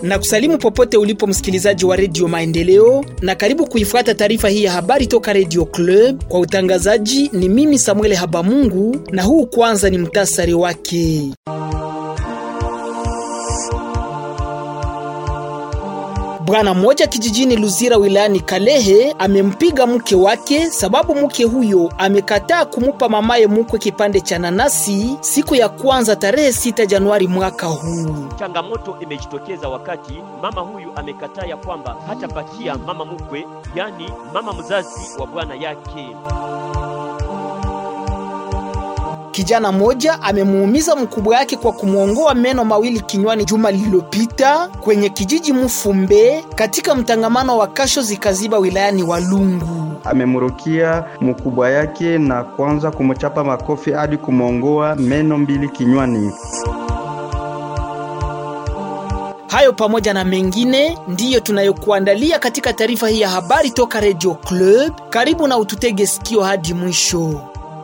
na kusalimu popote ulipo msikilizaji wa redio Maendeleo, na karibu kuifuata taarifa hii ya habari toka redio Club. Kwa utangazaji ni mimi Samuel Habamungu, na huu kwanza ni mtasari wake. Bwana mmoja kijijini Luzira wilayani Kalehe amempiga mke wake sababu mke huyo amekataa kumupa mamaye mkwe kipande cha nanasi siku ya kwanza tarehe 6 Januari mwaka huu. Changamoto imejitokeza wakati mama huyu amekataa ya kwamba hatapatia mama mkwe, yani mama mzazi wa bwana yake. Kijana mmoja amemuumiza mkubwa yake kwa kumwongoa meno mawili kinywani juma lililopita kwenye kijiji Mufumbe katika mtangamano wa Kasho Zikaziba wilayani Walungu. Amemurukia mkubwa yake na kuanza kumchapa makofi hadi kumwongoa meno mbili kinywani. Hayo pamoja na mengine ndiyo tunayokuandalia katika taarifa hii ya habari toka Radio Club. Karibu na ututege sikio hadi mwisho.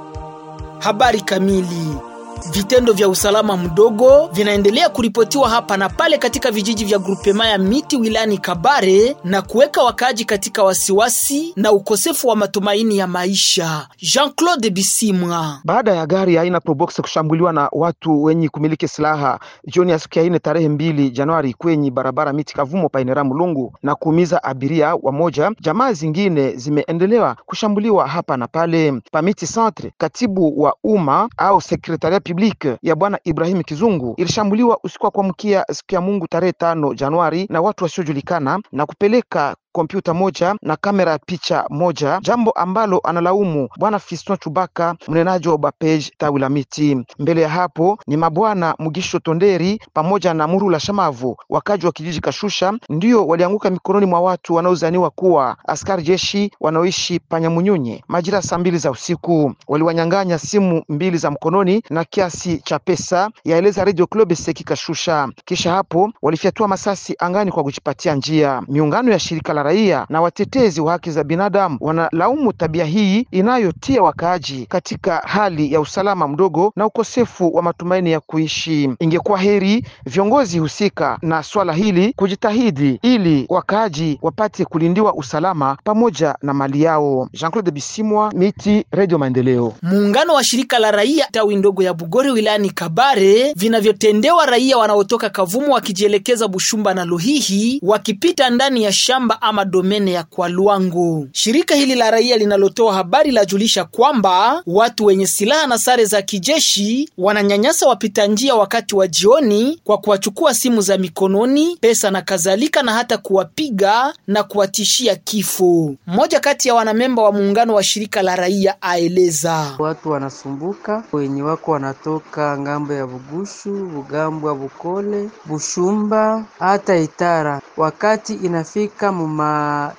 Habari kamili. Vitendo vya usalama mdogo vinaendelea kuripotiwa hapa na pale katika vijiji vya grupema ya miti wilayani Kabare na kuweka wakaaji katika wasiwasi na ukosefu wa matumaini ya maisha. Jean-Claude Bisimwa. Baada ya gari aina Probox kushambuliwa na watu wenye kumiliki silaha jioni ya siku ya ine tarehe mbili Januari kwenye barabara miti Kavumo painera Mulungu na kuumiza abiria wamoja, jamaa zingine zimeendelewa kushambuliwa hapa na pale. Pamiti Centre, katibu wa umma au sekretaria public ya bwana Ibrahim Kizungu ilishambuliwa usiku wa kuamkia siku ya Mungu tarehe tano Januari na watu wasiojulikana na kupeleka kompyuta moja na kamera ya picha moja, jambo ambalo analaumu bwana Fiston Chubaka, mnenaji wa Bapej tawi la miti. Mbele ya hapo ni mabwana Mugisho Tonderi pamoja na Murula Shamavu, wakaji wa kijiji Kashusha, ndio walianguka mikononi mwa watu wanaozaniwa kuwa askari jeshi wanaoishi Panyamunyunye. Majira saa mbili za usiku waliwanyang'anya simu mbili za mkononi na kiasi cha pesa, yaeleza Radio Club Seki Kashusha. Kisha hapo walifyatua masasi angani kwa kujipatia njia. Miungano ya shirika la raia na watetezi wa haki za binadamu wanalaumu tabia hii inayotia wakaaji katika hali ya usalama mdogo na ukosefu wa matumaini ya kuishi. Ingekuwa heri viongozi husika na swala hili kujitahidi ili wakaaji wapate kulindiwa usalama pamoja na mali yao. Jean-Claude Bisimwa, Miti, Radio Maendeleo. Muungano wa shirika la raia tawi ndogo ya Bugore wilayani Kabare vinavyotendewa raia wanaotoka Kavumu wakijielekeza Bushumba na Luhihi wakipita ndani ya shamba ama domene ya Kwalwango. Shirika hili la raia linalotoa habari lajulisha kwamba watu wenye silaha na sare za kijeshi wananyanyasa wapita njia wakati wa jioni kwa kuwachukua simu za mikononi, pesa na kadhalika, na hata kuwapiga na kuwatishia kifo. Mmoja kati ya wanamemba wa muungano wa shirika la raia aeleza watu wanasumbuka, wenye wako wanatoka ngambo ya Bugushu, Bugambwa, Bukole, Bushumba hata Itara, wakati inafika muma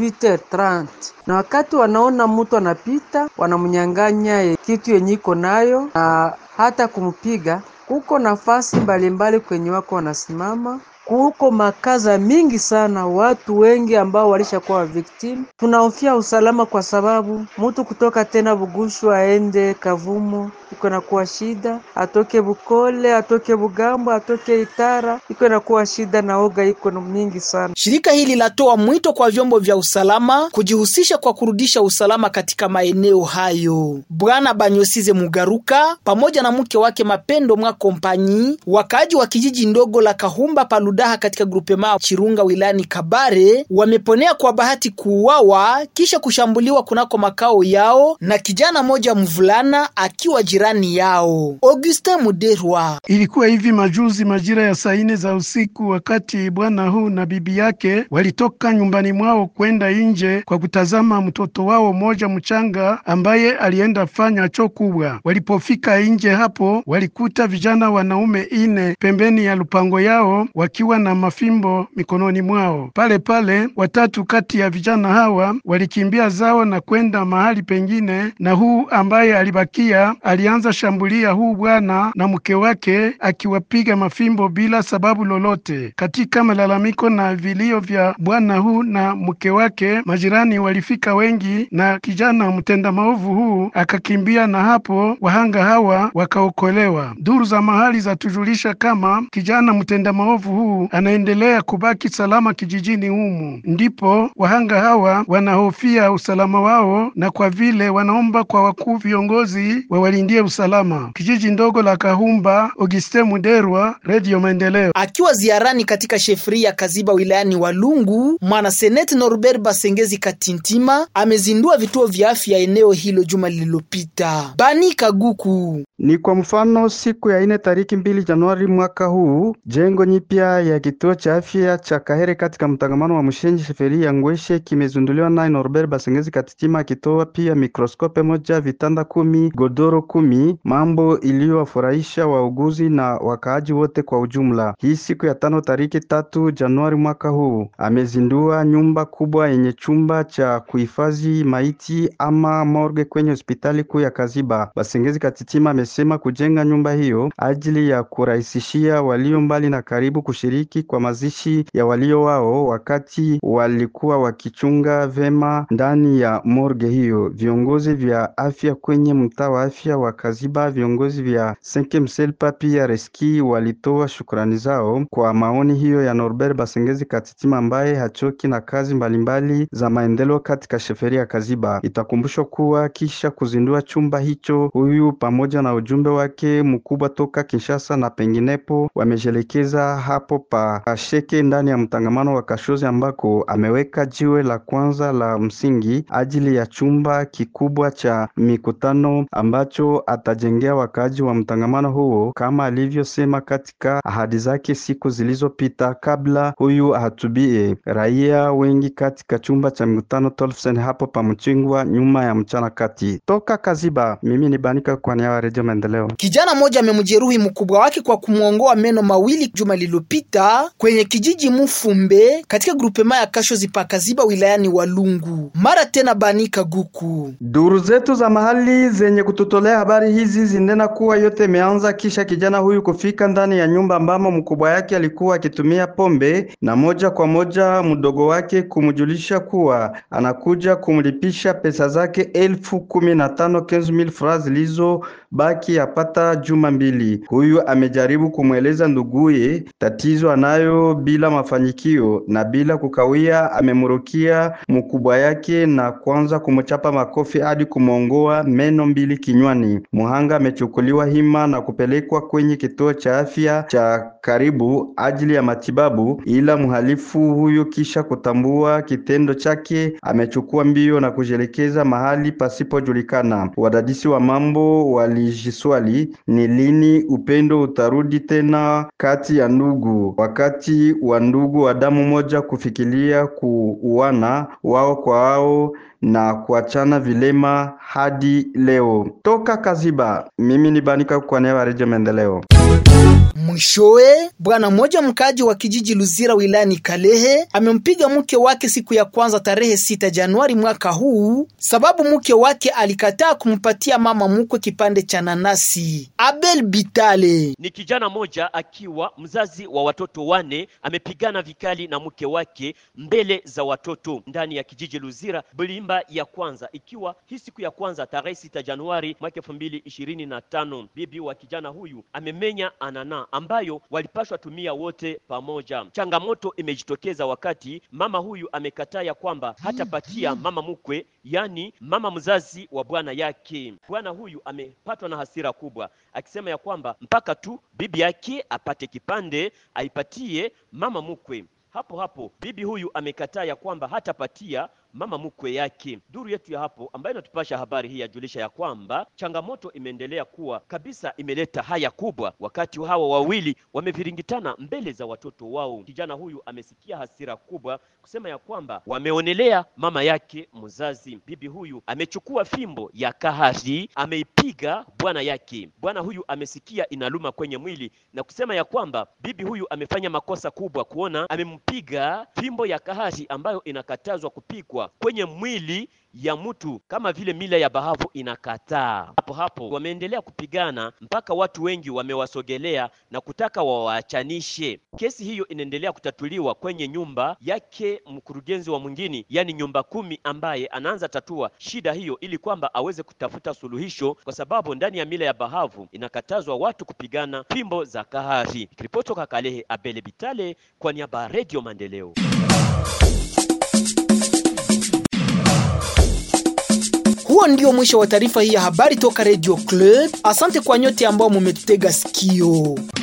18h30 na wakati wanaona mtu anapita, wanamnyang'anya kitu yenye iko nayo na hata kumpiga. Kuko nafasi mbalimbali kwenye wako wanasimama kuko makaza mingi sana, watu wengi ambao walishakuwa victim. Tunahofia usalama kwa sababu mtu kutoka tena Bugushu aende Kavumo iko nakuwa shida, atoke Bukole, atoke Bugambo, atoke Itara iko nakuwa shida, na oga iko mingi sana. Shirika hili latoa mwito kwa vyombo vya usalama kujihusisha kwa kurudisha usalama katika maeneo hayo. Bwana Banyosize Mugaruka pamoja na mke wake Mapendo mwa kompanyi, wakaaji wa kijiji ndogo la Kahumba Paludaha katika grupema Chirunga wilayani Kabare wameponea kwa bahati kuuawa kisha kushambuliwa kunako makao yao na kijana moja mvulana akiwa jirani yao. Augustin Muderwa. Ilikuwa hivi majuzi majira ya saa nne za usiku, wakati bwana huu na bibi yake walitoka nyumbani mwao kwenda nje kwa kutazama mtoto wao mmoja mchanga ambaye alienda fanya choo kubwa. Walipofika nje hapo, walikuta vijana wanaume ine pembeni ya lupango yao wakiwa na mafimbo mikononi mwao. Pale pale watatu kati ya vijana hawa walikimbia zao na kwenda mahali pengine, na huu ambaye alibakia alianza ameanza shambulia huu bwana na mke wake akiwapiga mafimbo bila sababu lolote. Katika malalamiko na vilio vya bwana huu na mke wake, majirani walifika wengi na kijana mtenda maovu huu akakimbia, na hapo wahanga hawa wakaokolewa. Duru za mahali zatujulisha kama kijana mtenda maovu huu anaendelea kubaki salama kijijini humu, ndipo wahanga hawa wanahofia usalama wao, na kwa vile wanaomba kwa wakuu viongozi wawalindie usalama. Kijiji ndogo la Kahumba, Auguste Muderwa, Radio Maendeleo. Akiwa ziarani katika shefri ya Kaziba wilayani Walungu, mwanaseneti Norbert Basengezi Katintima amezindua vituo vya afya eneo hilo juma lililopita. Bani Kaguku Ni kwa mfano siku ya ine tariki mbili Januari mwaka huu, jengo nyipya ya kituo cha afya cha Kahere katika mtangamano wa Mushenji sheferi ya Ngweshe kimezunduliwa naye Norbert Basengezi Katitima, akitoa pia mikroskope moja, vitanda kumi, godoro kumi, mambo iliyowafurahisha wauguzi na wakaaji wote kwa ujumla. Hii siku ya tano tariki tatu Januari mwaka huu amezindua nyumba kubwa yenye chumba cha kuhifadhi maiti ama morgue kwenye hospitali kuu ya Kaziba. Basengezi Katitima amesema kujenga nyumba hiyo ajili ya kurahisishia walio mbali na karibu kushiriki kwa mazishi ya walio wao wakati walikuwa wakichunga vema ndani ya morgue hiyo. Viongozi vya afya kwenye mtaa wa afya wa Kaziba, viongozi vya Senkemselpa pia Reski walitoa shukrani zao kwa maoni hiyo ya Norbert Basengezi Katitima ambaye hachoki na kazi mbalimbali za maendeleo katika sheferi ya Kaziba. Itakumbushwa kuwa kisha kuzindua chumba hicho, huyu pamoja na ujumbe wake mkubwa toka Kinshasa na penginepo wamejelekeza hapo pa Kasheke ndani ya mtangamano wa Kashozi ambako ameweka jiwe la kwanza la msingi ajili ya chumba kikubwa cha mikutano ambacho atajengea wakaaji wa mtangamano huo kama alivyosema katika ahadi zake siku zilizopita kabla huyu ahutubie raia wengi katika chumba cha mikutano Tolfsen hapo pa Mchingwa nyuma ya mchana kati. Toka Kaziba, mimi ni Banika kwa niaba ya Redio Maendeleo. Kijana mmoja amemjeruhi mkubwa wake kwa kumwongoa meno mawili juma lililopita kwenye kijiji Mufumbe katika grupema ya Kashozi pa Kaziba wilayani Walungu. Mara tena Banika Guku. Duru zetu za mahali zenye kututolea habari hizi zinena kuwa yote imeanza kisha kijana huyu kufika ndani ya nyumba ambamo mkubwa yake alikuwa akitumia pombe, na moja kwa moja mdogo wake kumjulisha kuwa anakuja kumlipisha pesa zake elfu kumi na tano francs zilizobaki yapata juma mbili. Huyu amejaribu kumweleza nduguye tatizo anayo bila mafanikio, na bila kukawia amemrukia mkubwa yake na kuanza kumchapa makofi hadi kumwongoa meno mbili kinywani. Muhanga amechukuliwa hima na kupelekwa kwenye kituo cha afya cha karibu ajili ya matibabu, ila mhalifu huyo kisha kutambua kitendo chake amechukua mbio na kujielekeza mahali pasipojulikana. Wadadisi wa mambo walijiswali ni lini upendo utarudi tena kati ya ndugu, wakati wa ndugu wa damu moja kufikiria kuuana wao kwa wao na kuachana vilema hadi leo. Toka Kaziba, mimi ni Banika kwa niaba ya Redio Maendeleo. Mwishowe, bwana mmoja mkaaji wa kijiji Luzira wilayani Kalehe amempiga mke wake siku ya kwanza tarehe sita Januari mwaka huu, sababu mke wake alikataa kumpatia mama mkwe kipande cha nanasi. Abel Bitale Ni kijana moja akiwa mzazi wa watoto wane amepigana vikali na mke wake mbele za watoto ndani ya kijiji Luzira Bulimba ya kwanza, ikiwa hii siku ya kwanza tarehe sita Januari mwaka elfu mbili ishirini na tano. Bibi wa kijana huyu amemenya anana ambayo walipashwa tumia wote pamoja. Changamoto imejitokeza wakati mama huyu amekataa ya kwamba hatapatia mama mkwe, yani mama mzazi wa bwana yake. Bwana huyu amepatwa na hasira kubwa, akisema ya kwamba mpaka tu bibi yake apate kipande aipatie mama mkwe. Hapo hapo bibi huyu amekataa ya kwamba hatapatia mama mkwe yake. Duru yetu ya hapo ambayo inatupasha habari hii yajulisha ya kwamba changamoto imeendelea kuwa kabisa, imeleta haya kubwa wakati hawa wawili wameviringitana mbele za watoto wao. Kijana huyu amesikia hasira kubwa kusema ya kwamba wameonelea mama yake mzazi. Bibi huyu amechukua fimbo ya kahari ameipiga bwana yake. Bwana huyu amesikia inaluma kwenye mwili na kusema ya kwamba bibi huyu amefanya makosa kubwa kuona amempiga fimbo ya kahari ambayo inakatazwa kupigwa kutatuliwa kwenye mwili ya mtu kama vile mila ya Bahavu inakataa. Hapo hapo wameendelea kupigana mpaka watu wengi wamewasogelea na kutaka wawaachanishe. Kesi hiyo inaendelea kutatuliwa kwenye nyumba yake mkurugenzi wa mwingine, yani nyumba kumi, ambaye anaanza tatua shida hiyo ili kwamba aweze kutafuta suluhisho, kwa sababu ndani ya mila ya Bahavu inakatazwa watu kupigana fimbo za kahari. Nikiripoti toka Kalehe, Abele Bitale kwa niaba ya Radio Maendeleo. Huo ndio mwisho wa taarifa hii ya habari toka Radio Club. Asante kwa nyote ambao mumetutega sikio.